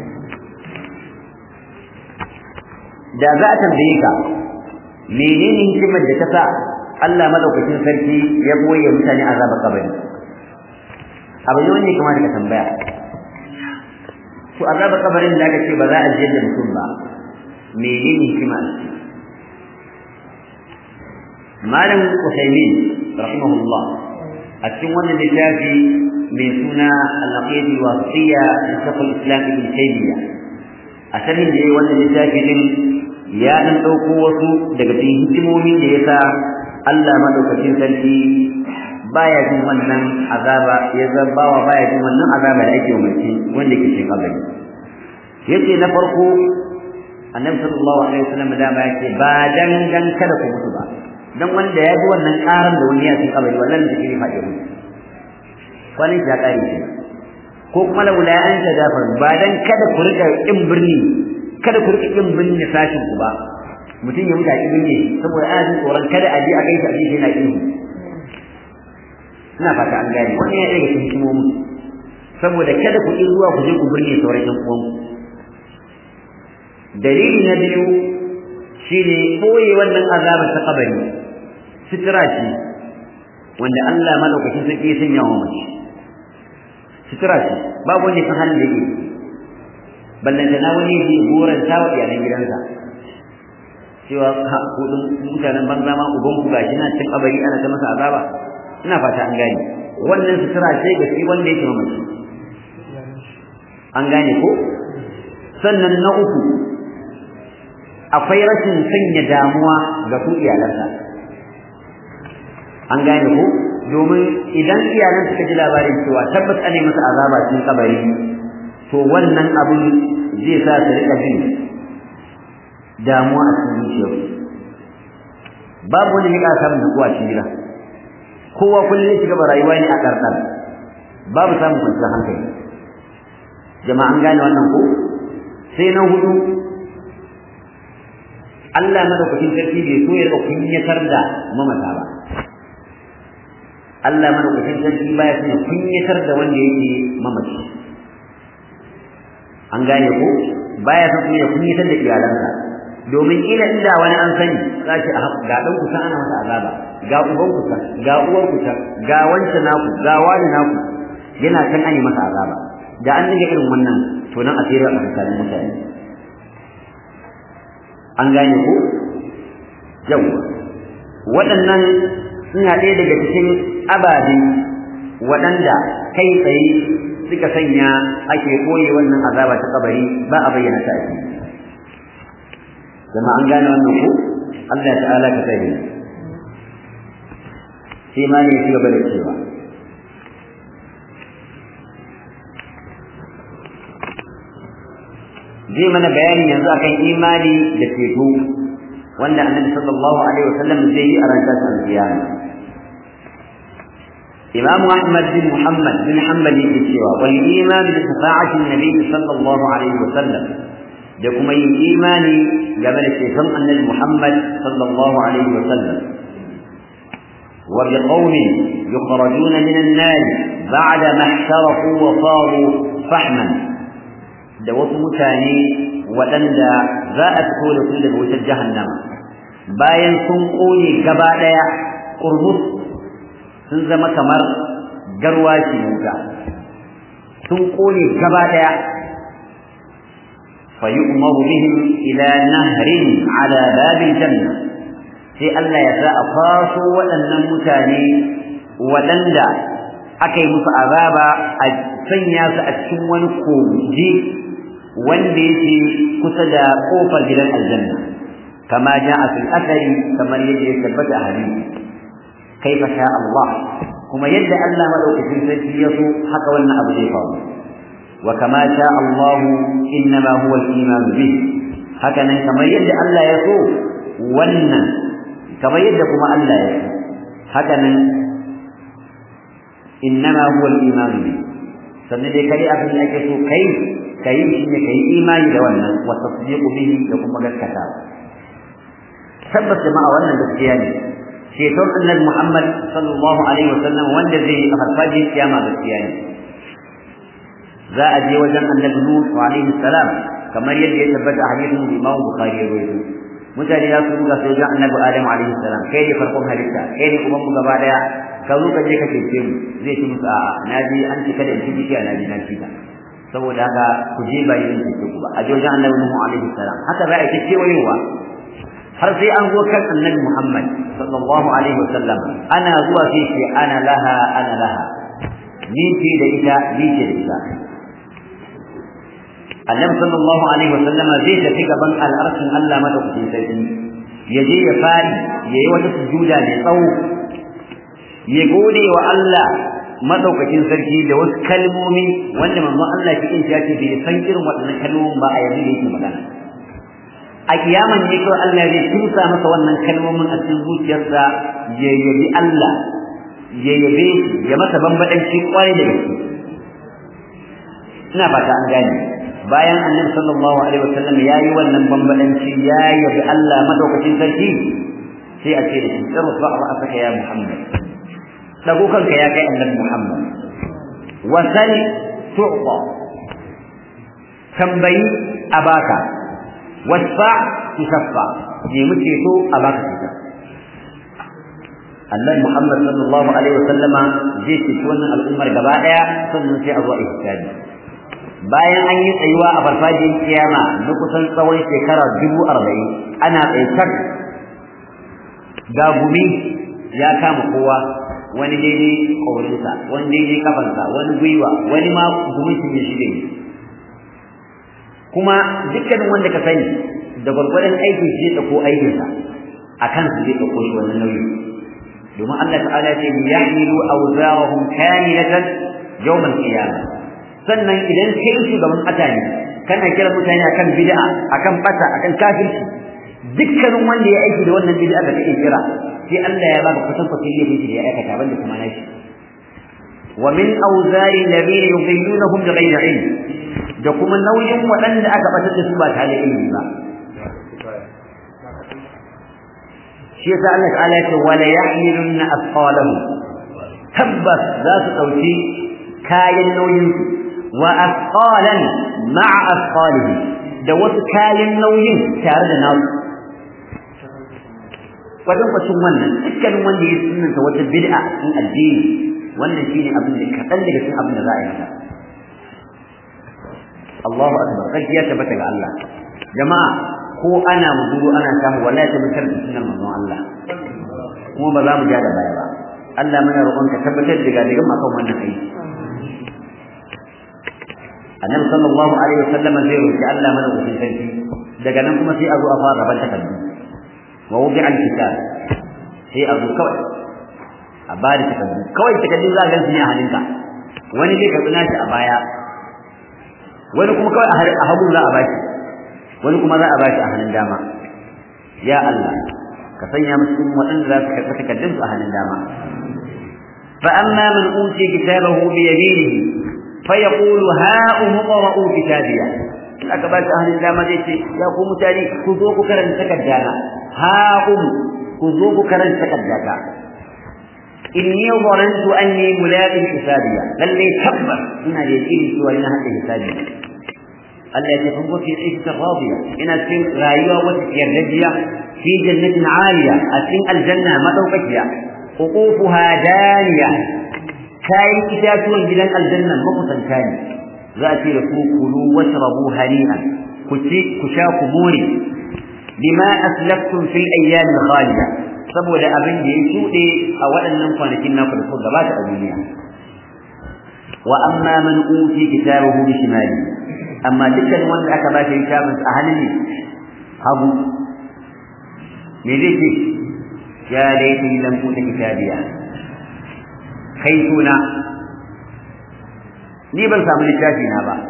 da za a tambaye ka menene hikimar da ta sa Allah madaukakin sarki ya boye mutane azabar kabari abu ne wanda kamar ka tambaya to azabar kabarin da aka ce ba za a jiyar da mutum ba menene hikima malam Usaimin rahimahullah a cikin wannan littafi mai suna al-aqid al-wasiyya li shaykh al-islam ibn taymiyyah a sanin da wannan littafi din ya dan dauko wasu daga cikin hikimomin da yasa Allah madaukakin sarki baya jin wannan azaba ya zabawa baya jin wannan azaba da ake umarci wanda ke cikin kabari yace na farko annabi sallallahu alaihi wasallam da ba yake ba dan dan kada ku mutu ba dan wanda ya ji wannan karan da wani ya cikin kabari wannan da ke faɗi mu kwanin ya kare shi ko kuma laula an ta dafar ba dan kada ku rika kin birni kada ku rika kin birni sashin ku ba mutum ya mutu a kin birni saboda ana jin tsoron kada a je a kai shi a je yana kin ina fata an gane wannan ya daga cikin hikimomi saboda kada ku yi zuwa ku je ku birni sauran yan uwanku dalili na biyu shine boye wannan azabar ta kabari sitira ce wanda Allah madaukakin sarki ya sanya wa mace sitira ce babu wani san halin da yake ballanta na wani ji goran ta wa iyalan gidansa cewa ha kudin mutanen banza ma uban ku gashi na cikin kabari ana ta masa azaba ina fata an gane wannan sitira ce ga shi wanda yake mamaci an gane ko sannan na uku akwai rashin sanya damuwa ga su iyalansa an gane ko domin idan iyalan suka ji labarin cewa tabbas ane masa azaba cikin kabari to wannan abin zai sa su rika jin damuwa a cikin zuciyarsu babu wani ya ƙara samun nutsuwa cikin gida kowa kullum ya shiga rayuwa ne a ƙarƙar babu samun kwanciyar hankali jama'a an gane wannan ko sai na hudu Allah madaukakin sarki bai so ya kunyatar da mamata ba Allah madaukakin sarki baya son ya kunyatar da wanda yake mamaci an gane ko baya son ya kunyatar da iyalansa domin ila inda wani an sani za shi a ga dan kusa ana masa azaba ga uban kusa ga uwar kusa ga wancan naku ga wani naku yana kan ani masa azaba da an dinga irin wannan to nan asiri a tsakanin mutane an gane ko yau waɗannan suna ɗaya daga cikin ababe waɗanda kai tsaye suka sanya ake koye wannan azaba ta kabari ba a bayyana ta ake zama an gane wannan ko Allah ta'ala ka sani sai ma ne ya ci gaba da cewa zai mana bayani yanzu akan imani da ceto wanda annabi sallallahu alaihi wasallam zai yi a ran tashin kiyama imam ahmad bin muhammad bin hanbali yake cewa wal iman bi shafa'ati nabi sallallahu alaihi wasallam da kuma yin imani game da ceton annabi muhammad sallallahu alaihi wasallam wa bi qaumin yukhrajuna min an-nar ba'da ma ihtarafu wa saru fahman da wasu mutane waɗanda za a fito da su daga wutar jahannama bayan sun ƙone gaba ɗaya ƙurmus sun zama kamar garwashi wuta sun ƙone gaba ɗaya fa yu'maru bihim ila nahrin ala babil janna sai Allah ya sa a faso waɗannan mutane waɗanda aka yi musu azaba a sanya su a cikin wani kogi wanda yake kusa da kofar gidan aljanna kama ja'a fil athari kamar yadda ya tabbata a hadisi kaifa sha Allah kuma yadda Allah madaukakin sarki ya so haka wannan abu zai faru wa kama sha Allah innama huwa al-iman bih haka nan kamar yadda Allah ya so wannan kamar yadda kuma Allah ya so haka nan innama huwa al-iman bih sannan dai kai abin da ake so kai kai shi ne kai imani da wannan wa tasdiqu bihi da kuma gaskata tabbas jama'a wannan gaskiya ne ceton annabi Muhammad sallallahu alaihi wasallam wanda zai yi a farfajin kiyama gaskiya ne za a je wajen annabi Nuh alaihi salam kamar yadda ya tabbata a hadisin Imam Bukhari ya rawaito mutane za su ruga sai wajen annabi Adam alaihi salam kai ne farkon halitta kai ne kuma mu gaba daya ka zo ka je ka cece mu zai ci musu a'a na ji an cika da ciki kiya na ji na cika saboda haka ku je ba yin cece ku ba a je wajen annabi Nuh alaihi salam haka za a ce wayewa har sai an zo kan annabi Muhammad sallallahu alaihi wasallam ana zuwa sai ce ana laha ana laha ni ce da ita ni ce da ita annabi sallallahu alaihi wasallam zai tafi gaban al'arshin Allah madaukakin sarki ya je ya fari ya yi wata sujuda mai tsawo ya gode wa Allah madaukakin sarki da wasu kalmomi wanda manzon Allah shi in ya ce bai san irin waɗannan kalmomin ba a yanzu da yake magana a kiyaman ne kawai Allah zai tusa masa wannan kalmomin a cikin zuciyarsa ya yabi Allah ya yabe ya masa bambadanci kwarai da gaske ina fata an gane bayan annabi sallallahu alaihi wasallam ya yi wannan bambadanci ya yabi Allah madaukakin sarki sai a ce da shi irfa ra'saka ya Muhammad dago kanka ya kai annabi Muhammad wa sal tu'ta tambayi abaka wasfa tusaffa nemi ceto a baka ceto Allah Muhammad sallallahu alaihi wasallama zai ceci wannan al'ummar gaba daya sannan sai a zuwa ihsani bayan an yi tsayuwa a farfajin kiyama na kusan tsawon shekara dubu arba'in ana tsaikar ga gumi ya kama kowa wani daidai ƙaurinsa wani daidai kafansa wani gwiwa wani ma gumin shi ne shi ne kuma dukkanin wanda ka sani da gwargwadon aikin shi zai ko aikinsa a kansu zai ɗauko shi wannan nauyi domin Allah ta'ala ce yahmilu awzarahum kamilatan yawm al-qiyamah sannan idan kai shugaban ƙasa ne kana kira mutane akan bid'a akan bata akan kafirci dukkanin wanda ya aiki da wannan bid'a da kake kira sai Allah ya baka kusan kusan laifin shi da ya aikata banda kuma nashi wa min awzari alladhina yudillunahum bighayri ilm da kuma nauyin waɗanda aka batar da su ba tare da ilimi ba shi yasa Allah ta'ala ya ce wala yahmilunna asqalahum tabbas za su dauki kayan nauyin su wa asqalan ma'a asqalihi da wasu kayan nauyin tare da nasu wajen kwacin wannan dukkanin wanda ya sunanta wata bid'a cikin addini wannan shine abin da kaɗan daga cikin abin da za a yi masa Allahu akbar kai ya tabbata ga Allah jama'a ko ana muzuru ana samu wallahi ta mutar da sunan manzon Allah kuma ba za mu ja da baya ba Allah muna roƙon ka tabbatar da gadigan akan wannan aiki annabi sallallahu alaihi wasallam zai roki Allah mana wucin sarki daga nan kuma sai a zo a fara rabar takardu wa wubi al-kitab sai a zo kawai a ba da takardu kawai takardu za a gan su ne a hannunka wani zai karɓi nashi a baya wani kuma kawai a hagu za a bashi wani kuma za a bashi a hannun dama ya Allah ka sanya musu waɗanda za su karɓi takardun su a hannun dama fa amma man uti kitabahu bi yaminihi fa yaqulu ha umqra'u kitabiya in aka bashi a hannun dama zai ce ya ku mutane ku zo ku karanta takardana ha um ku zo ku karanta takardata inni zanantu anni mulaqin hisabiya lalle tabbas ina da yakini cewa ina hada hisabi Allah ya tafi fi ishta radiya ina cikin rayuwa wata yardajiya fi jannatin aliya a cikin aljanna madaukakiya ququfuha daniya kayan itatuwan gidan aljanna makusanta ne za a ce da ku kulu washrabu hani'an ku ci ku sha ku more bima aslaftum fil ayyam khaliya saboda abin da ya shuɗe a waɗannan kwanakin naku da suka gabata a duniya wa amma man uti kitabahu bi shimali amma dukkan wanda aka ba shi littafin a hannun ne hagu me zai ce ya laifin lam uta kitabiya kai suna ni ban samu littafi na ba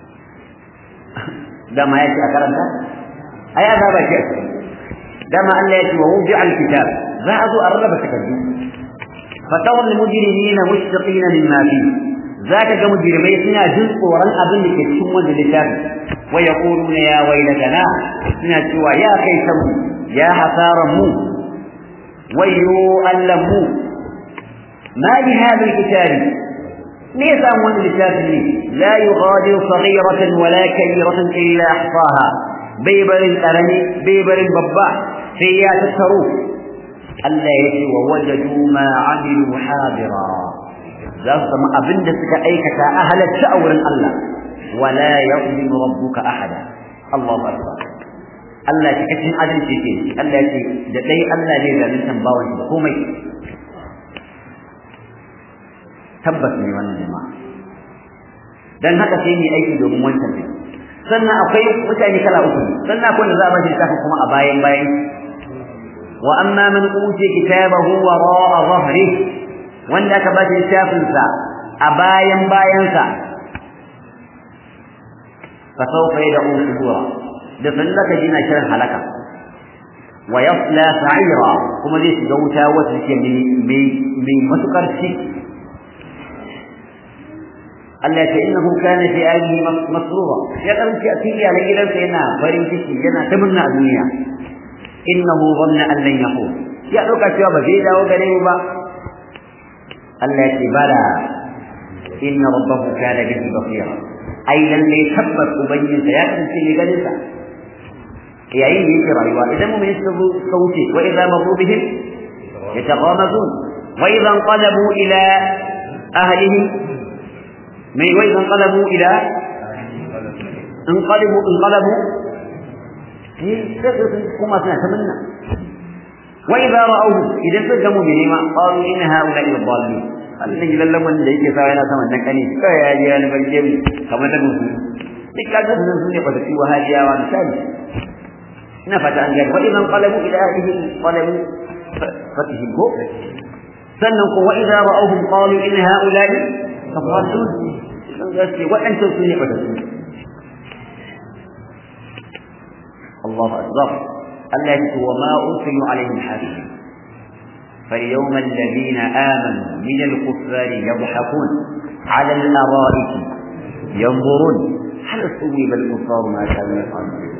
dama ya ce a karanta ai azaba ce a cikin dama Allah ya ce wa wubi alkitab za a zo a rarraba takardu fatawar mujrimina mushfiqina mimma fi zaka ga mujrimai suna jin tsoron abin da ke cikin wannan littafi wa yaquluna ya waylatana suna cewa ya kai samu ya hasaran mu wayyo allamu ma li hadha alkitab me yasa wannan littafi ne la yughadiru saghiratan wala kabiratan illa ahsaha bai barin karami bai barin babba sai ya tattaro Allah ya ce wa wajadu ma amilu hadira za su zama abin da suka aikata a halatta a wurin Allah wala ya'lamu rabbuka ahada Allahu akbar Allah ya cikin adalci ke Allah ya ce da dai Allah ne zalunta bawan shi komai tabbas ne wannan jama'a dan haka sai ni aiki domin wancan ne sannan akwai mutane kala uku sannan akwai wanda za a bashi littafin kuma a bayan bayan wa amma man uti kitabahu wara'a dhahri wanda aka bashi littafin sa a bayan bayan sa fa sawfa yad'u subura da sallaka jina shirin halaka wa yasla sa'ira kuma zai shiga wuta wata take mai mai matukar ci Allah ya ce innahu kana fi alihi masrura ya karanci a cikin yalan gidansa yana farin ciki yana ta murna a duniya innahu dhanna an lan yaqul ya dauka cewa ba zai dawo gare mu ba Allah ya ce bala inna rabbahu kana bihi basira ai lalle tabbas ubangijinsa ya kasance ne ganin sa yayin da yake rayuwa idan mu suka suka wuce wa idza marru bihim yataghamazun wa idza anqalabu ila ahlihim mai wai zan qalabu ila انقلبوا انقلبوا kuma suna ta minna وإذا رأوه إذا سجموا بهما قالوا إن هؤلاء الضالين Allah gidan laman da yake sawa yana saman nan kane kai ya ji yana barke mu kamar da musu duk kaga sun sun ne fata ciwa hadiyawa misali ina fata an gani wa idan qalabu ila ahlihi qalabu fatihi ko sannan ko wa idza ra'awhum qalu in ha'ula'i kafarasun dan gaske waɗancan su ne fata su Allahu akbar Allah ya ce wa ma ursilu alaihim hasibin فاليوم الذين آمنوا من الكفار يضحكون على الأرائك ينظرون هل صوب الكفار ما كانوا يفعلون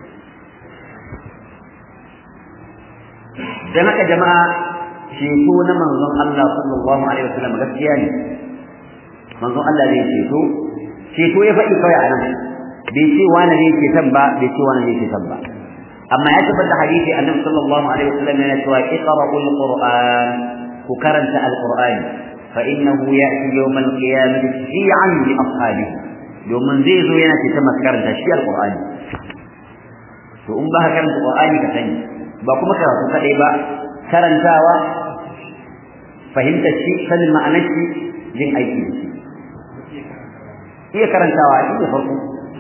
جماعة جماعة شيكون منظم الله صلى الله عليه وسلم غسياني منظم الله زي شيكو شيكو يفعل فيعلم بيشي وانا زي شيتنبا بيشي وانا زي شيتنبا amma ya tabbata hadisi annabi sallallahu alaihi wasallam yana cewa iqra'ul qur'an ku karanta alquran fa innahu ya'ti yawm alqiyamati shi'an li ashabihi domin zai zo yana cikin masu karanta shi alqur'ani to in ba ka karanta qur'ani ka sani ba kuma karatu kadai ba karantawa fahimtar shi sanin ma'anar shi yin aiki da shi iya karantawa shi ne farko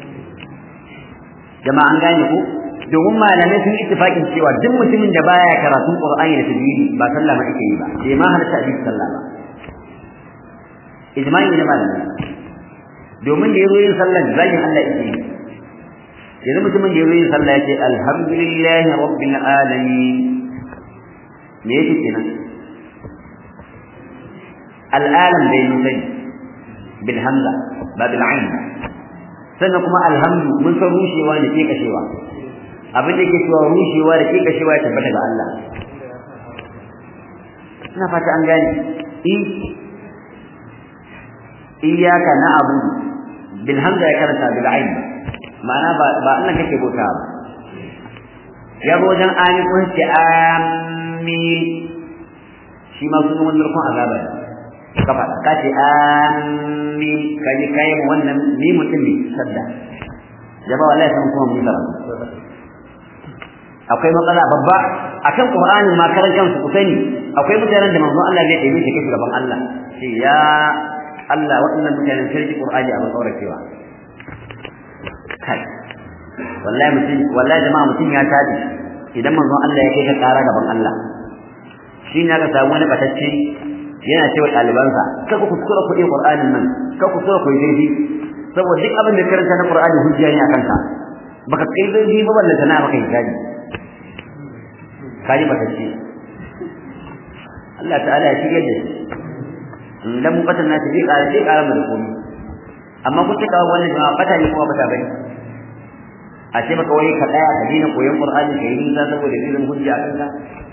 jama'a an gane ko domin malamai sun ittifaqin cewa duk mutumin da baya karatun qur'ani da tajwidi ba sallah ma yake yi ba bai ma halatta a cikin sallah ba ijma'i ne malamai domin da yazo yin sallah zagin Allah yake yi yanzu mutumin da yazo yin sallah yake alhamdulillahi rabbil alamin me yake kenan al'alam bai nuna bil hamza ba bil ain sannan kuma alhamdu mun san rushewa da ke kashewa abin da yake cewa rushewa da ke kashewa ya tabbata ga Allah ina fata an gane i iyyaka na'budu bil hamza ya karanta bil ain ma'ana ba ba Allah kake bauta ba ya go wajen ani kun ce amin shi ma sunan wannan rukun azaba ne ka faɗa ka ce amin ka ji kai mu wannan ni mutum ne sadda jaba wallahi san kuma mun zara akwai matsala babba akan qur'ani ma karan kansu ku sani akwai mutanen da manzon Allah zai ɗebe shi kashi gaban Allah ce ya Allah waɗannan mutanen sarki qur'ani a matsaura cewa kai wallahi mutum wallahi jama'a mutum ya tabi idan manzon Allah ya kai ka ƙara gaban Allah shi ne aka samu wani batacce yana cewa ɗalibansa ka ku kuskura kuɗi Qur'anin nan ka kuskura ku yi zai saboda duk abin da karanta na Qur'ani hujja ne akan ka baka kai zai ba balle sana baka hijabi kaji baka ce Allah ta'ala ya shige da shi dan mu bata nashi zai ƙara zai ƙara mu da komai amma kun tuka wannan jama'a bata ne kuma bata bane a ce baka wai ka tsaya ka dina koyon Qur'ani ka yi nisa saboda irin hujja akan ka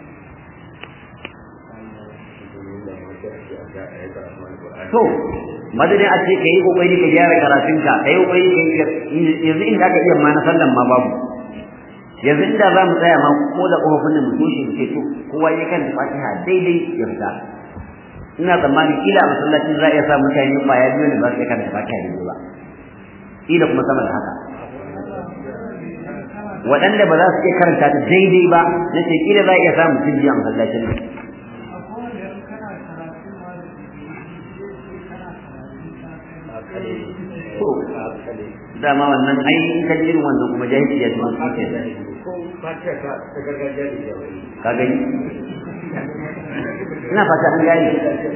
to madadin a ce ka yi kokari ka gyara karatunka ka yi kokari ka yanzu inda aka iya ma na sallan ma babu yanzu inda za mu tsaya ma ko da kofofin da mu toshe mu ce to kowa ya kan fatiha daidai ya fita ina tsammani kila a masallacin za a iya sa mutane kwaya biyu da ba su iya kan fatiha daidai ba kila kuma sama da haka waɗanda ba za su iya karanta ta daidai ba na ce kila za a iya sa mutum biyu a masallacin nan to dama wannan ai in ka jirin wannan kuma jahilci ya zama suke da ka gani ina fata an gani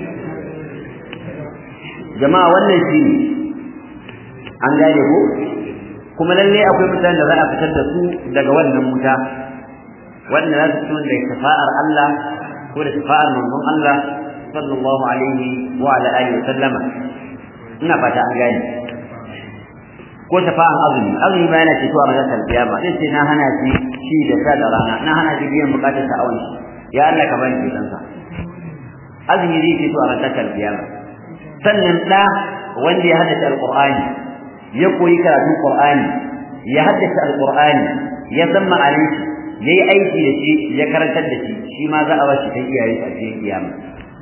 jama'a wannan shi ne an gane ko kuma lalle akwai mutanen da za a fitar da su daga wannan wuta wanda za su fito da shafa'ar Allah ko da shafa'ar manzon Allah sallallahu alaihi wa ala alihi wa sallama ina fata an gane ko shafa'an azumi azumi ba yana cewa a ranar kiyama zai ce na hana shi shi da sa da rana na hana shi biyan bukatar sa awon shi ya Allah ka bani kitan sa azumi zai ce a ranar kiyama sannan da wanda ya haddace alqur'ani ya koyi karatun qur'ani ya haddace alqur'ani ya san ma'anar shi yayi aiki da shi ya karantar da shi shi ma za a bashi ta iyaye a cikin kiyama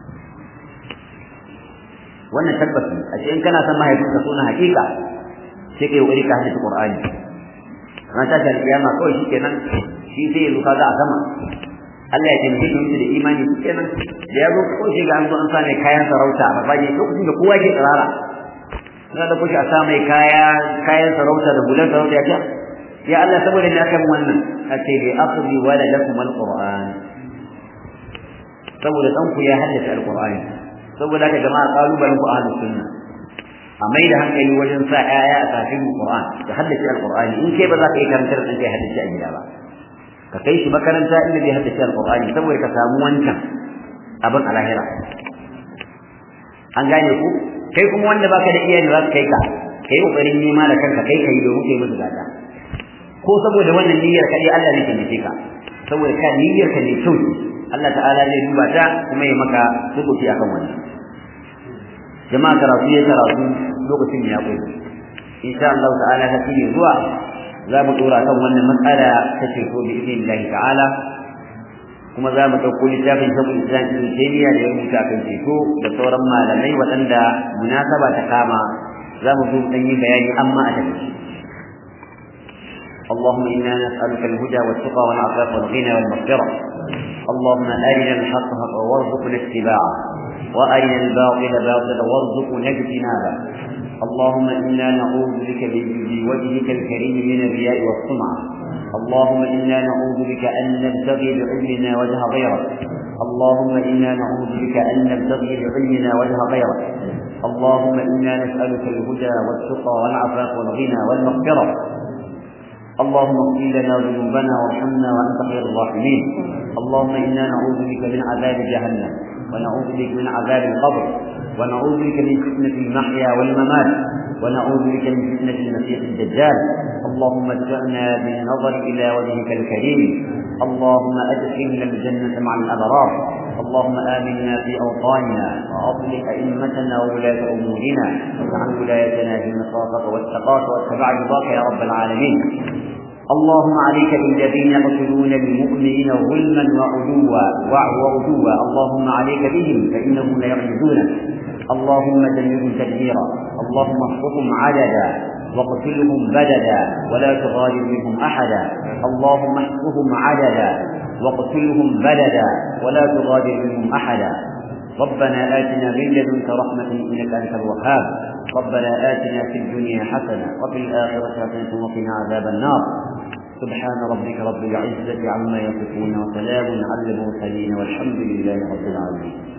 wannan tabbasi a cikin kana san mahaifinka suna hakika sai kai wuri ka haddace Qur'ani ran ta ta kiyama kawai shikenan shi sai ya zuka za a sama Allah ya taimake shi da imani shikenan da ya zo ko shi ga an zo an sa mai kayan sarauta a babaje lokacin da kowa ke tsirara na da kushi a sa mai kaya kayan sarauta da bulan sarauta ya ce ya Allah saboda ni akan wannan a ce bi aqdi wala lakum alquran saboda dan ku ya haddace alqur'ani saboda haka jama'a kalubalen ku ahlus sunna a mai da hankali wajen sa ƴaƴa a kafin Qur'an da haddace Al-Qur'ani in kai ba za ka yi karantar da kai haddace a gida ba ka kai shi makaranta inda zai haddace Al-Qur'ani saboda ka samu wancan abin a lahira an gane ku kai kuma wanda baka da iyaye za su kai ka kai kokarin nema da kanka kai kai domin kai musu gata ko saboda wannan niyyar ka dai Allah ne ke nufi ka saboda ka niyyar ka ne kyau Allah ta'ala zai duba ta kuma ya maka rubuci akan wannan jama'a karatu ya karatu lokacin ya koyi insha Allah ta'ala ta ne zuwa za mu dora kan wannan matsala ta ce ko bi idinillahi ta'ala kuma za mu ɗauko littafin shakul islam ibn taymiya da ya rubuta kan ceto da sauran malamai waɗanda munasaba ta kama za mu zo ɗan yi bayani amma a tafi اللهم إنا نسألك الهدى والتقى والعفاف والغنى والمغفرة اللهم أرنا الحق حقا وارزقنا اتباعه وأرنا الباطل باطلا وارزقنا اجتنابه اللهم إنا نعوذ بك بوجهك الكريم من الرياء والسمعة اللهم إنا نعوذ بك أن نبتغي بعلمنا وجه غيرك اللهم إنا نعوذ بك أن نبتغي بعلمنا وجه غيرك اللهم إنا نسألك الهدى والتقى والعفاف والغنى والمغفرة اللهم اغفر لنا ذنوبنا وارحمنا وأنت خير الراحمين اللهم إنا نعوذ بك من عذاب جهنم ونعوذ بك من عذاب القبر ونعوذ بك من فتنة المحيا والممات ونعوذ بك من فتنة المسيح الدجال اللهم اتبعنا بالنظر إلى وجهك الكريم اللهم أدخلنا الجنة مع الأبرار اللهم آمنا في أوطاننا وأصلح أئمتنا وولاة أمورنا واجعل ولايتنا في النصافة والتقاة واتبع رضاك يا رب العالمين اللهم عليك بالذين يقتلون المؤمنين ظلما وعدوا وعدوا اللهم عليك بهم فإنهم لا يعجزونك اللهم دمرهم تدميرا اللهم احفظهم عددا واقتلهم بددا ولا تغادر منهم أحدا اللهم احفظهم عددا واقتلهم بددا ولا تغادر منهم أحدا ربنا آتنا من لدنك رحمة إنك أنت الوهاب ربنا آتنا في الدنيا حسنة وفي الآخرة حسنة وقنا عذاب النار سبحان ربك رب العزة عما يصفون وسلام على المرسلين والحمد لله رب العالمين